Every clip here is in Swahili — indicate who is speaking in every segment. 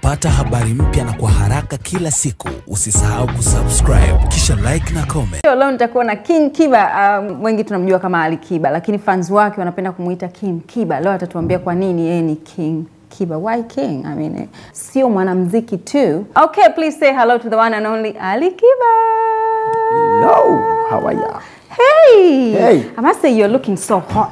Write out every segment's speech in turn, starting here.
Speaker 1: Kupata habari mpya na kwa haraka kila siku, usisahau kusubscribe kisha like na comment.
Speaker 2: Leo leo nitakuwa na King Kiba. Um, wengi tunamjua kama Ali Kiba, lakini fans wake wanapenda kumuita King Kiba. Leo atatuambia kwa nini yeye ni King Kiba. Why King? I mean, eh, sio mwanamuziki tu. Okay, please say hello to the one and only Ali Kiba.
Speaker 3: No, how are ya?
Speaker 2: Hey.
Speaker 3: Hey.
Speaker 2: I must say you're looking so hot.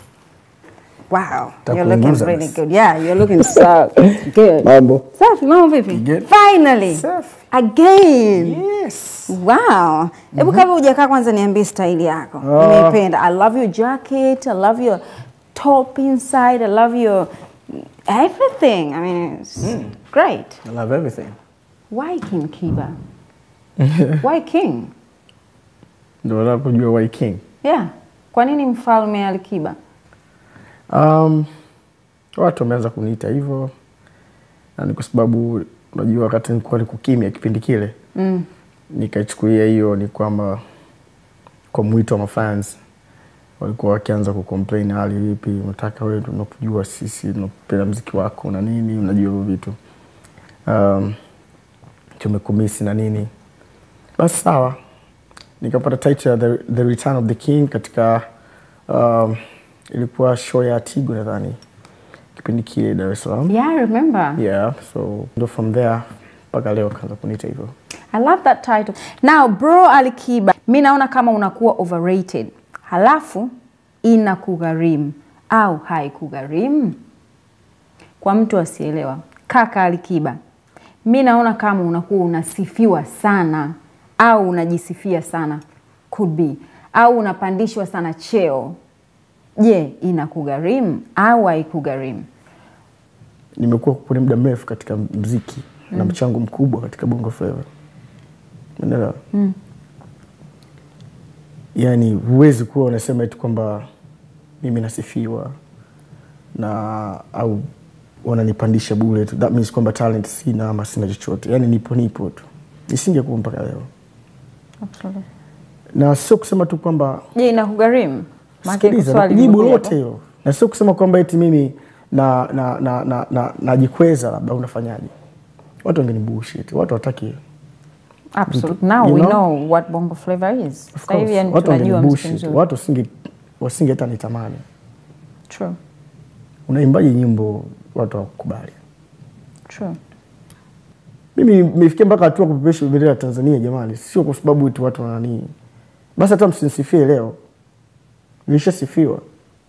Speaker 2: Wow, you're looking
Speaker 3: Takuunguza
Speaker 2: really
Speaker 3: basi.
Speaker 2: good. Yeah, you're looking so good.
Speaker 3: Mambo.
Speaker 2: Safi, mambo vipi?
Speaker 3: Good.
Speaker 2: Finally.
Speaker 3: Safi.
Speaker 2: Again.
Speaker 3: Yes.
Speaker 2: Wow. Hebu kabla hujakaa kwanza niambie style yako.
Speaker 3: Ah.
Speaker 2: Nimeipenda. I love your jacket, I love your top inside, I love your everything. I mean, it's great.
Speaker 3: I love everything.
Speaker 2: Why King Kiba? Why King?
Speaker 3: Ndio unapojua why king.
Speaker 2: Yeah. Kwa nini mfalme Alikiba?
Speaker 3: Um, watu wameanza kuniita hivyo na ni kwa sababu unajua wakati nilikuwa niko kimya kipindi kile
Speaker 2: Mm.
Speaker 3: nikaichukulia hiyo ni kwamba kwa mwito wa mafans walikuwa wakianza kucomplain hali vipi unataka wewe ndio unakujua sisi tunapenda mziki wako na nini unajua hivyo vitu um, tumekumisi na nini basi sawa nikapata title ya the, the return of the king katika um, ilikuwa show ya tigo nadhani kipindi kile dar es salaam
Speaker 2: Yeah, I remember.
Speaker 3: yeah so ndo from there mpaka leo kaanza kuniita hivyo
Speaker 2: I love that title. Now, bro Alikiba, mi naona kama unakuwa overrated, halafu inakugharimu au haikugharimu. Kwa mtu asielewa, kaka Alikiba, mi naona kama unakuwa unasifiwa sana au unajisifia sana, could be, au unapandishwa sana cheo. Je, inakugharimu au haikugharimu?
Speaker 3: nimekuwa kwenye muda mrefu katika mziki na mchango mkubwa katika bongo flava unaelewa yaani huwezi kuwa unasema eti kwamba mimi nasifiwa na au wananipandisha bure tu that means kwamba talent sina ama sina chochote yaani nipo nipo tu nisingekuwa mpaka leo na sio kusema tu kwamba
Speaker 2: Je, inakugharimu? Maana
Speaker 3: Sikiliza,
Speaker 2: swali
Speaker 3: jibu
Speaker 2: limekuja
Speaker 3: lote
Speaker 2: hapo.
Speaker 3: hilo, na sio kusema kwamba eti mimi na na na na, na, najikweza labda unafanyaje. Watu wengine bullshit, watu wataki
Speaker 2: Absolutely. Now
Speaker 3: You
Speaker 2: we
Speaker 3: know?
Speaker 2: know what bongo flavor is.
Speaker 3: of
Speaker 2: Sasa hivi
Speaker 3: course,
Speaker 2: yani
Speaker 3: watu wengine
Speaker 2: tunajua mziki
Speaker 3: bullshit,
Speaker 2: mzuri.
Speaker 3: watu wasinge wasinge hata nitamani.
Speaker 2: True.
Speaker 3: Unaimbaje nyimbo watu hawakubali?
Speaker 2: True.
Speaker 3: Mimi nimefikia mpaka hatua kupepesha bendera ya Tanzania jamani, sio kwa sababu eti watu wana nini. Basi hata msinisifie leo, nilishasifiwa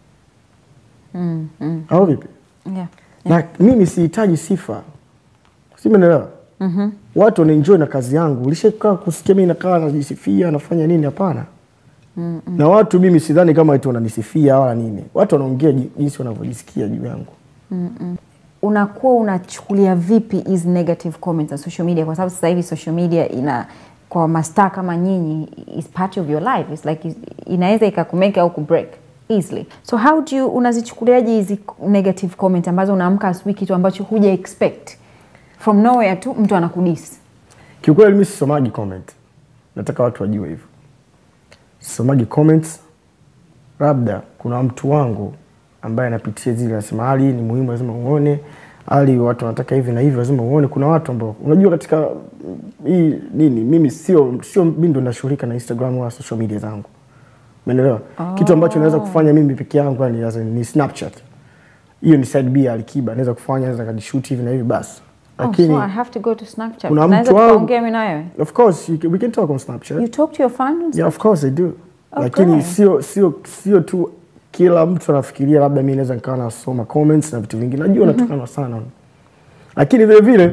Speaker 2: Mm, mm.
Speaker 3: au vipi?
Speaker 2: Yeah.
Speaker 3: na mimi sihitaji sifa simenelewa mm-hmm. watu wanaenjoy na kazi yangu ulishakaa kusikia mi nakaa najisifia nafanya nini hapana mm-hmm. na watu mimi sidhani kama eti wananisifia wala nini watu wanaongea ji- jinsi wanavyojisikia juu yangu
Speaker 2: Unakuwa unachukulia vipi hizi negative comments on social media kwa sababu sasa hivi social media ina kwa mastaa kama nyinyi is part of your life. It's like is- inaweza ikakumake au kubreak easily. So how do you unazichukuliaje hizi negative comment ambazo unaamka asubuhi kitu ambacho huja expect from nowhere tu mtu anakudisi.
Speaker 3: kiukweli mi sisomagi comment nataka watu wajue hivyo sisomagi comments labda kuna mtu wangu ambaye anapitia zile anasema hali hii ni muhimu lazima uone hali watu wanataka hivi na hivi lazima uone kuna watu ambao unajua katika mm, hii nini mimi sio sio mi ndo nashughulika na instagram wala social media zangu umeelewa kitu ambacho naweza kufanya mimi peke yangu yani as in ni snapchat hiyo ni side b ya alikiba naweza kufanya naweza kajishoot hivi na hivi basi lakini
Speaker 2: oh, so I have to go to Snapchat.
Speaker 3: kuna
Speaker 2: Naweza
Speaker 3: mtu wangu-
Speaker 2: tukaongea mimi na wewe.
Speaker 3: Of course, you can, we can talk on Snapchat.
Speaker 2: You talk to your fans?
Speaker 3: Yeah, of course I do.
Speaker 2: Okay.
Speaker 3: Lakini sio sio sio tu kila mtu anafikiria labda mimi naweza nikawa nasoma comments na vitu vingi. Najua natukana sana. Lakini vile vile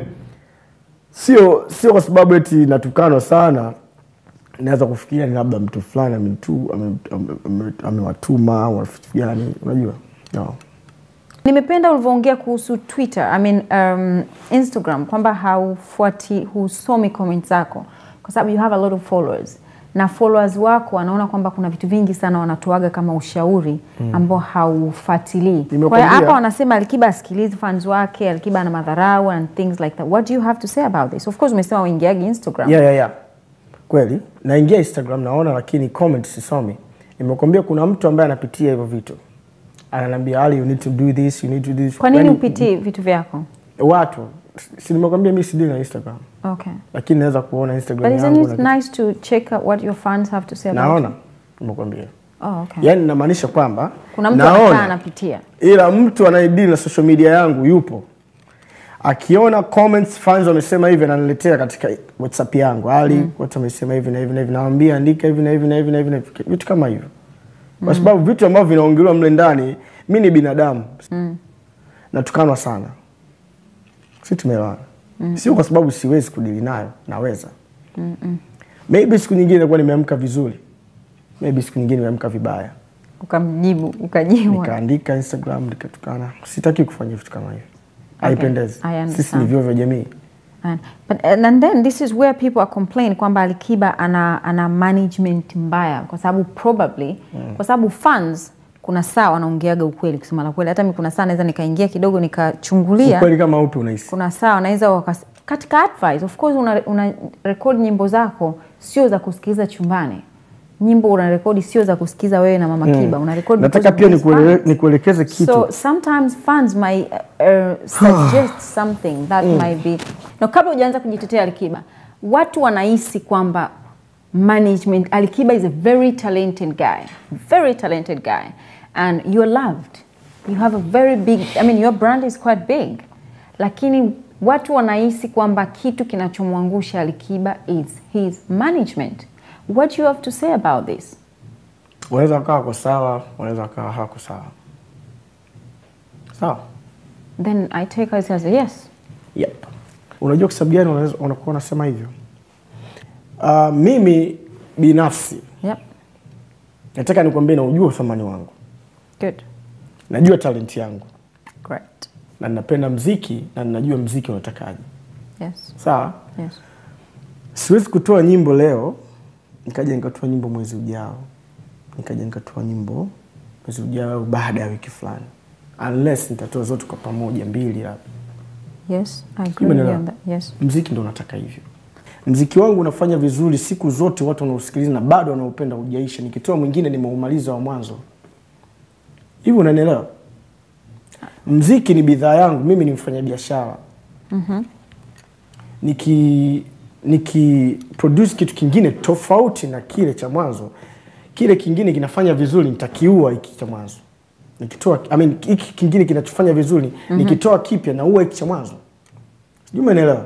Speaker 3: sio sio kwa sababu eti natukanwa sana naweza kufikiria ni labda mtu fulani amenitu- ame- ame- ame- amewatuma au vitu gani unajua no.
Speaker 2: Nimependa ulivyoongea kuhusu Twitter, I mean, um, Instagram kwamba haufuati husomi comment zako kwa sababu you have a lot of followers na followers wako wanaona kwamba kuna vitu vingi sana wanatoaga kama ushauri ambao haufuatilii. Kwa hiyo
Speaker 3: Nimekwambia-
Speaker 2: hapa wanasema Alikiba asikilizi fans wake, Alikiba ana madharau and things like that. What do you have to say about this? Of course umesema uingiagi Instagram.
Speaker 3: yeah, yeah, yeah. kweli naingia instagram naona lakini comment sisomi nimekwambia kuna mtu ambaye anapitia hivyo vitu ananiambia ali you need to do this you need to do this
Speaker 2: Kwa nini
Speaker 3: Yaani,
Speaker 2: upitii vitu vyako?
Speaker 3: watu si nimekwambia mi sidili na instagram
Speaker 2: Okay.
Speaker 3: lakini naweza kuona
Speaker 2: But
Speaker 3: instagram
Speaker 2: isn't
Speaker 3: yangu
Speaker 2: it
Speaker 3: na-
Speaker 2: nice to check out what your fans have to say about
Speaker 3: naona
Speaker 2: you?
Speaker 3: nimekwambia
Speaker 2: Oh, okay.
Speaker 3: yaani namaanisha kwamba
Speaker 2: Kuna mtu anakaa
Speaker 3: naona
Speaker 2: anapitia.
Speaker 3: ila mtu anayedili na social media yangu yupo akiona comments fans wamesema hivi ananiletea katika whatsapp yangu ali watu wamesema hivi na hivi na hivi nawambia andika hivi na hivi na hivi na hivi na hivi vitu kama hivyo kwa sababu vitu ambavyo vinaongelewa mle ndani mi ni binadamu natukanwa sana si tumeelewana sio kwa sababu siwezi kudili nayo naweza maybe siku nyingine nakuwa nimeamka vizuri maybe siku nyingine nimeamka vibaya
Speaker 2: Ukamjibu, ukajibu.
Speaker 3: nikaandika instagram nikatukana sitaki kufanya vitu kama hivyo haipendezi
Speaker 2: I understand.
Speaker 3: sisi ni vyoo vya jamii
Speaker 2: And, but, and then this is where people are complain kwamba Alikiba ana, ana management mbaya kwa sababu probably kwa sababu fans kuna saa wanaongeaga ukweli kusema la kweli. Hata mi kuna saa naweza nikaingia kidogo nikachungulia,
Speaker 3: ukweli kama upi unahisi
Speaker 2: kuna saa wanaweza wakas... katika advice of course una, una record nyimbo zako sio za kusikiliza chumbani. Nyimbo una rekodi sio za kusikiza wewe na mama Kiba, una record
Speaker 3: nataka
Speaker 2: because
Speaker 3: pia
Speaker 2: of these
Speaker 3: nikuele-
Speaker 2: fans.
Speaker 3: nikuelekeze kitu
Speaker 2: So sometimes fans might uh, uh, suggest something that might be no, kabla hujaanza kujitetea Alikiba, watu wanahisi kwamba management Alikiba is a very talented guy, very talented guy and you're loved. You have a very big, I mean your brand is quite big. Lakini watu wanahisi kwamba kitu kinachomwangusha Alikiba is his management. What do you have to say about this?
Speaker 3: wanaweza wakawa wako sawa wanaweza wakawa hawako sawa sawa
Speaker 2: Then I take it as a yes.
Speaker 3: yep. unajua kwa sababu gani unaweza- unakuwa unasema hivyo uh, mimi binafsi
Speaker 2: Yep.
Speaker 3: nataka nikwambie naujua uthamani wangu
Speaker 2: Good.
Speaker 3: najua talenti yangu
Speaker 2: Great.
Speaker 3: na ninapenda mziki na ninajua mziki unatakaje
Speaker 2: Yes.
Speaker 3: sawa
Speaker 2: Yes.
Speaker 3: siwezi kutoa nyimbo leo nikaja nikatoa nyimbo mwezi ujao nikaja nikatoa nyimbo mwezi ujao au baada ya wiki fulani unless nitatoa zote kwa pamoja mbili labda
Speaker 2: Yes. I agree with you
Speaker 3: Umeelewa?
Speaker 2: on that. Yes.
Speaker 3: mziki ndo unataka hivyo mziki wangu unafanya vizuri siku zote watu wanaosikiliza na bado wanaopenda hujaisha nikitoa mwingine nimeumaliza wa mwanzo hivi unanielewa mziki ni bidhaa yangu mimi ni mfanya biashara niki niki produce kitu kingine tofauti na kile cha mwanzo kile kingine kinafanya vizuri nitakiua hiki cha mwanzo nikitoa I mean, hiki kingine kinachofanya vizuri nikitoa kipya naua hiki cha mwanzo sijui umeelewa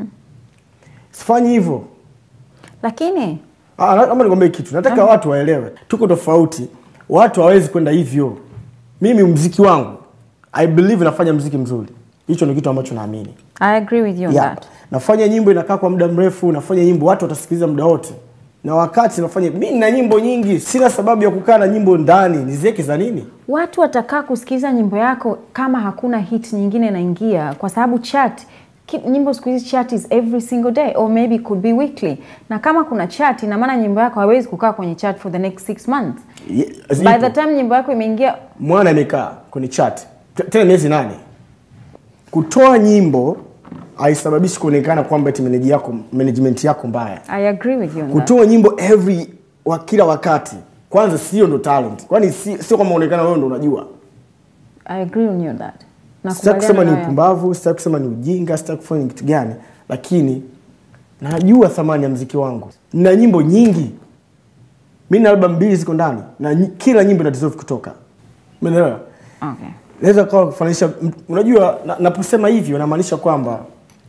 Speaker 3: sifanyi hivyo
Speaker 2: Lakini
Speaker 3: Ah, na- naomba nikwambie kitu nataka watu waelewe tuko tofauti watu hawawezi kwenda hivyo mimi mziki wangu i believe nafanya mziki mzuri hicho ni kitu ambacho naamini
Speaker 2: I agree with you on
Speaker 3: yeah.
Speaker 2: that.
Speaker 3: nafanya nyimbo inakaa kwa muda mrefu nafanya nyimbo watu watasikiliza muda wote na wakati nafanya mi na nyimbo nyingi sina sababu ya kukaa na nyimbo ndani niziweke za nini
Speaker 2: Watu watakaa kusikiliza nyimbo yako kama hakuna hit nyingine inaingia, kwa sababu chat ki- nyimbo siku hizi chat is every single day or maybe it could be weekly, na kama kuna chat, ina maana nyimbo yako haiwezi kukaa kwenye chat for the next six months.
Speaker 3: Ye-
Speaker 2: By
Speaker 3: zipo.
Speaker 2: the time nyimbo yako imeingia,
Speaker 3: mwana amekaa kwenye chat T- tena miezi nane kutoa nyimbo haisababishi kuonekana kwamba eti manage yako management yako mbaya
Speaker 2: I agree with you on that.
Speaker 3: kutoa nyimbo every wa kila wakati kwanza sio ndo talent kwani si- sio kama uonekana wewe ndo unajua
Speaker 2: I agree on you on that.
Speaker 3: sitaki kusema ni
Speaker 2: Nakubaliana na wewe.
Speaker 3: upumbavu sitaki kusema ni ujinga sitaki kufanya ni kitu gani lakini najua thamani ya mziki wangu na nyimbo nyingi mi na albamu mbili ziko ndani na nyi- kila nyimbo ina deserve kutoka umeelewa
Speaker 2: Okay.
Speaker 3: naweza kawa kufanisha unajua na- naposema hivyo namaanisha kwamba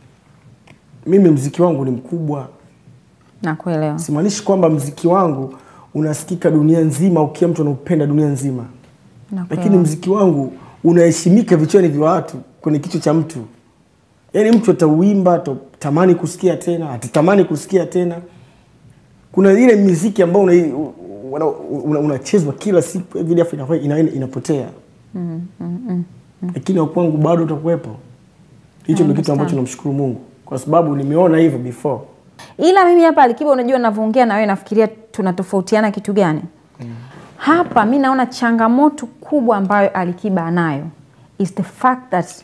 Speaker 3: mimi mziki wangu ni mkubwa
Speaker 2: Nakuelewa.
Speaker 3: simaanishi kwamba mziki wangu unasikika dunia nzima au kila mtu anaupenda dunia nzima
Speaker 2: Nakuelewa.
Speaker 3: lakini mziki wangu unaheshimika vichwani vya watu kwenye kichwa cha mtu yaani mtu atauimba atatamani kusikia tena atatamani kusikia tena kuna ile miziki ambayo unachezwa una, una, unachezwa kila siku vile afu inakuwa ina, inapotea lakini wa kwangu bado utakuwepo hicho ndio kitu ambacho namshukuru mungu kwa sababu nimeona hivyo before
Speaker 2: ila mimi hapa Alikiba, unajua navyoongea na wewe nafikiria tunatofautiana kitu gani? Hapa mi naona changamoto kubwa ambayo Alikiba anayo is the fact that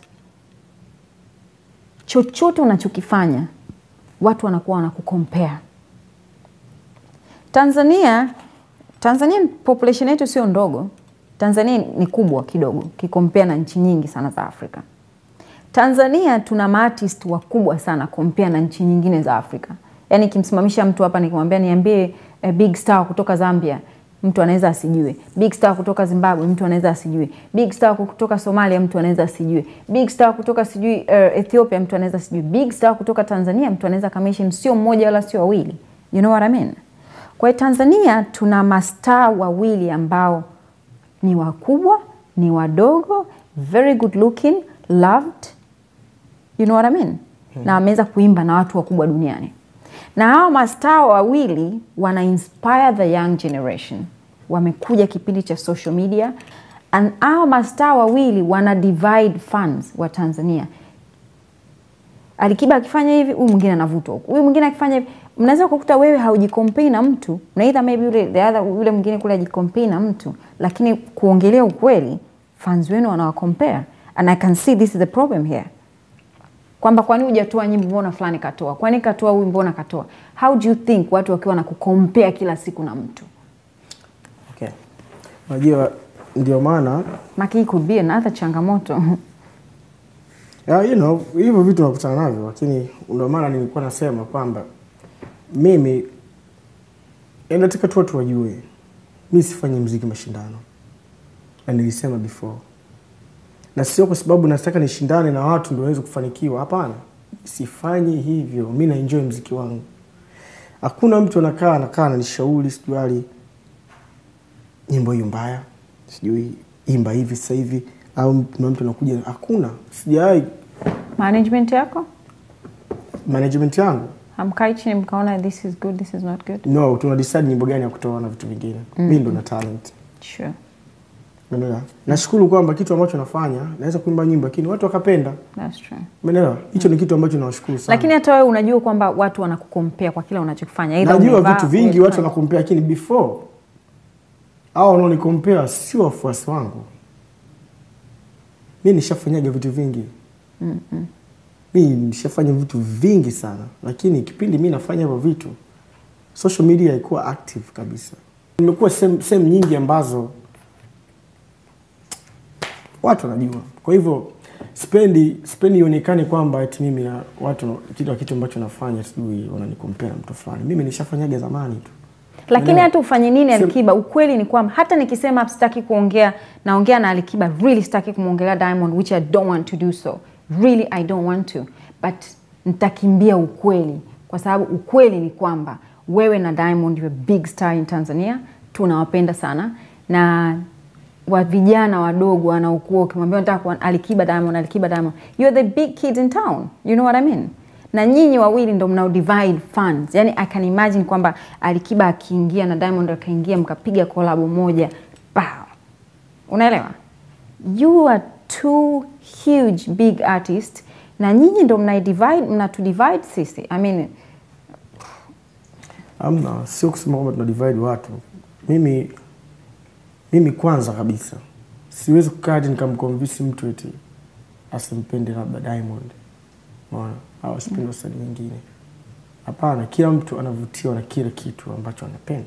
Speaker 2: chochote unachokifanya watu wanakuwa wanakukompea. Tanzania Tanzania population yetu sio ndogo. Tanzania ni kubwa kidogo kikompea na nchi nyingi sana za Afrika. Tanzania tuna maartist wakubwa sana compare na nchi nyingine za Afrika. Yaani kimsimamisha mtu hapa nikimwambia niambie a big star kutoka Zambia, mtu anaweza asijue. Big star kutoka Zimbabwe, mtu anaweza asijue. Big star kutoka Somalia, mtu anaweza asijue. Big star kutoka sijui uh, Ethiopia, mtu anaweza asijue. Big star kutoka Tanzania, mtu anaweza kamention sio mmoja wala sio wawili. You know what I mean? Kwa hiyo Tanzania tuna mastaa wawili ambao ni wakubwa, ni wadogo, very good looking, loved. You know what I mean? Na wameweza kuimba na watu wakubwa duniani. Na hao mastaa wawili wana inspire the young generation. Wamekuja kipindi cha social media and hao mastaa wawili wana divide fans wa Tanzania. Alikiba akifanya hivi, huyu mwingine anavutwa huku, huyu mwingine akifanya hivi. Mnaweza kukuta wewe haujikompei na mtu na either maybe yule the other yule mwingine kule ajikompei na mtu, lakini kuongelea ukweli, fans wenu wanawakompare and I can see this is the problem here kwamba kwani hujatoa nyimbo, mbona fulani katoa, kwani katoa huyu, mbona katoa. How do you think watu wakiwa na kukompea kila siku na mtu
Speaker 3: Okay. Unajua ndio maana
Speaker 2: maki, hii could be another changamoto
Speaker 3: ya, you know, hivyo vitu nakutana navyo, lakini ndio maana nilikuwa nasema kwamba mimi eh, nataka tu watu wajue mi sifanyi mziki mashindano, na nilisema before, na sio kwa sababu nataka nishindane na watu ndio niweze kufanikiwa. Hapana, sifanyi hivyo. Mi na enjoy mziki wangu. Hakuna mtu anakaa anakaa ananishauri sijui ali nyimbo hiyo mbaya, sijui imba hivi sasa hivi, au kuna mtu anakuja. Hakuna, sijawahi.
Speaker 2: management yako
Speaker 3: Management yangu
Speaker 2: hamkai chini mkaona this is good, this is not good?
Speaker 3: no, tuna decide nyimbo gani ya kutoa na vitu vingine. Mi ndo na talent
Speaker 2: Sure.
Speaker 3: Umeelewa? Nashukuru kwamba kitu ambacho nafanya naweza kuimba nyimbo lakini watu wakapenda.
Speaker 2: That's true.
Speaker 3: Umeelewa? Hicho ni kitu ambacho nawashukuru sana.
Speaker 2: Lakini hata wewe unajua kwamba watu wanakukompea kwa kila unachokifanya. Either
Speaker 3: najua
Speaker 2: umevaa,
Speaker 3: vitu vingi
Speaker 2: umefanya.
Speaker 3: watu wanakompea lakini before au wanaonikompea sio wafuasi wangu. Mi nishafanyaga vitu vingi. Mi nishafanya vitu vingi sana, lakini kipindi mi nafanya hivyo vitu social media haikuwa active kabisa. Nimekuwa sehemu sehemu nyingi ambazo watu wanajua. Kwa hivyo spendi spendi ionekane kwamba eti mimi na watu kitu kitu ambacho nafanya sijui wananikompea na mtu fulani. Mimi nishafanyaga zamani tu.
Speaker 2: Lakini
Speaker 3: Umeelewa?
Speaker 2: hata ufanye nini
Speaker 3: Sema-
Speaker 2: Alikiba, ukweli ni kwamba hata nikisema sitaki kuongea, naongea na Alikiba, really sitaki kumwongelea Diamond, which I don't want to do so. Really I don't want to. But nitakimbia ukweli kwa sababu ukweli ni kwamba wewe na Diamond you are big star in Tanzania, tunawapenda sana na wa vijana wadogo wanaokuwa ukimwambia nataka kuwa Alikiba Diamond, Alikiba Diamond, you're the big kids in town, you know what I mean? na nyinyi wawili ndo mnao divide funds. Yani I can imagine kwamba Alikiba akiingia na Diamond akaingia mkapiga kolabo moja pow. Unaelewa? You are two huge big artists na nyinyi ndo mna divide mnatu divide sisi. I mean,
Speaker 3: Amna, sio kusema kwamba tuna divide watu. Mimi mimi kwanza kabisa siwezi kukaa hadi nikamconvince mtu eti asimpende labda Diamond. Unaona? Au asipende wasanii wengine. Hapana, kila mtu anavutiwa na kile kitu ambacho anapenda.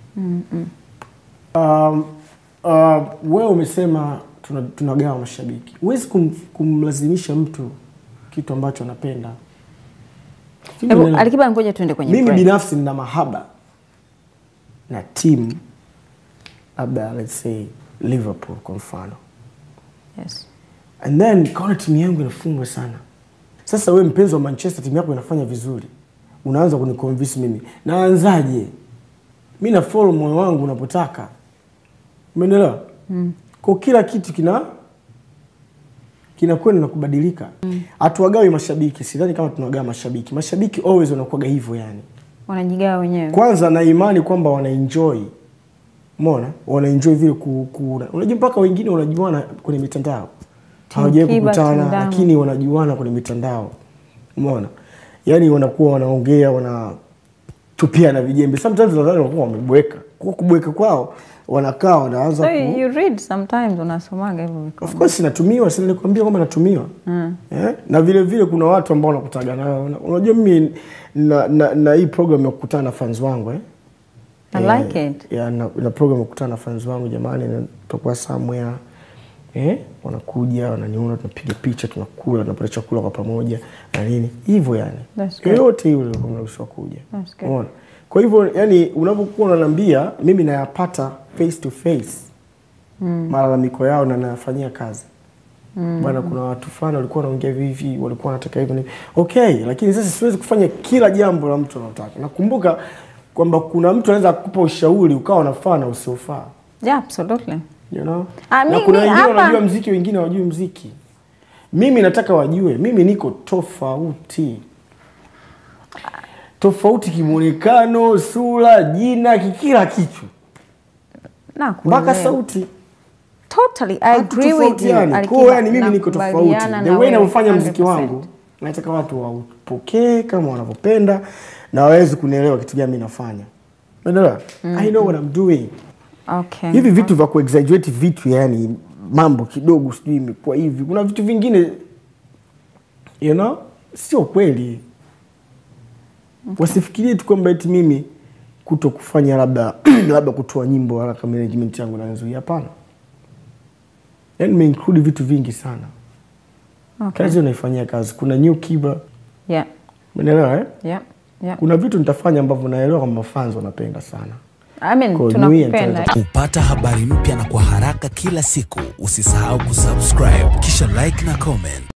Speaker 3: Um, uh, wewe umesema tuna- tunagawa mashabiki. Huwezi kum, kumlazimisha mtu kitu ambacho anapenda. Sijui
Speaker 2: hebu
Speaker 3: unaelewa?
Speaker 2: Alikiba, ngoja tuende kwenye
Speaker 3: mimi
Speaker 2: break.
Speaker 3: binafsi nina mahaba na timu labda let's say liverpool kwa mfano
Speaker 2: Yes.
Speaker 3: and then kaona timu yangu inafungwa sana sasa we mpenzi wa manchester timu yako inafanya vizuri unaanza kuniconvince mimi naanzaje mi na follow moyo wangu unapotaka umeelewa mm. kwa kila kitu kina kinakwenda na kubadilika hatuwagawi mashabiki sidhani kama tunawagawa mashabiki mashabiki always wanakuwaga hivyo yani
Speaker 2: Wanajigawa wenyewe.
Speaker 3: kwanza na imani kwamba wanaenjoy mona wanaenjoy vile ku, ku, unajua mpaka wengine wanajuana kwenye mitandao hawajawai
Speaker 2: Kiba, Team
Speaker 3: kukutana
Speaker 2: Diamond.
Speaker 3: lakini wanajuana kwenye mitandao umeona yaani wanakuwa wanaongea wanatupia na vijembe sometimes nadhani wanakuwa wamebweka kwa kubweka kwao wanakaa wanaanza
Speaker 2: So
Speaker 3: ku...
Speaker 2: you read sometimes unasomaga hivyo viko.
Speaker 3: Of course natumiwa, si nilikwambia kwamba natumiwa eh? Na vile vile kuna watu ambao wanakutaga nao. Una- Unajua mimi na, na, na hii program ya kukutana na fans wangu eh?
Speaker 2: I like it.
Speaker 3: Ya, na, na program ya kukutana na fans wangu jamani, na tutakuwa somewhere eh, wanakuja wananiona, tunapiga picha, tunakula, tunapata chakula kwa pamoja na nini hivyo, yani
Speaker 2: That's good.
Speaker 3: yoyote yule ulikuwa mnaruhusiwa kuja.
Speaker 2: That's good.
Speaker 3: Umeona? Kwa hivyo yani, unapokuwa unaniambia mimi nayapata face to face malalamiko yao na nayafanyia kazi bwana, kuna watu fulani walikuwa wanaongea hivi hivi, walikuwa wanataka hivi na hivi. Okay, lakini sasa siwezi kufanya kila jambo la mtu anataka. Nakumbuka kwamba kuna mtu anaweza kukupa ushauri ukawa unafaa na usiofaa
Speaker 2: Yeah, absolutely.
Speaker 3: you know?
Speaker 2: Ah,
Speaker 3: na
Speaker 2: mi-
Speaker 3: kuna
Speaker 2: mi
Speaker 3: wengine
Speaker 2: hapa-
Speaker 3: wanajua mziki, wengine hawajui mziki. Mimi nataka wajue, mimi niko tofauti tofauti kimwonekano, sura, jina, kila kitu
Speaker 2: Na
Speaker 3: mpaka
Speaker 2: kuelewa.
Speaker 3: sauti
Speaker 2: Totally, I agree with you.
Speaker 3: Hatutofautiani.
Speaker 2: Alikiba,
Speaker 3: Kwa hiyo yani mimi niko tofauti.
Speaker 2: nakubaliana
Speaker 3: The
Speaker 2: na
Speaker 3: way
Speaker 2: wewe
Speaker 3: navyofanya mziki
Speaker 2: 100%.
Speaker 3: wangu, nataka watu waupokee kama wanavyopenda na waweze kunielewa kitu gani mimi nafanya. Unaelewa? I know what I'm doing.
Speaker 2: Okay.
Speaker 3: Hivi vitu vya kuexaggerate vitu yani mambo kidogo sijui imekuwa hivi. Kuna vitu vingine you know sio kweli. Wasifikirie tu kwamba eti mimi kuto kufanya labda labda kutoa nyimbo haraka management yangu na nzuri. Hapana. Yaani nimeinclude vitu vingi sana.
Speaker 2: Okay.
Speaker 3: Kazi unaifanyia kazi. Kuna new kiba,
Speaker 2: Yeah.
Speaker 3: umeelewa eh?
Speaker 2: Yeah. Yeah.
Speaker 3: Kuna vitu nitafanya ambavyo naelewa kwamba fans wanapenda sana.
Speaker 2: I mean,
Speaker 3: Kwa
Speaker 2: tunakupenda.
Speaker 3: New
Speaker 1: Kupata habari mpya na kwa haraka kila siku, usisahau kusubscribe kisha like na comment.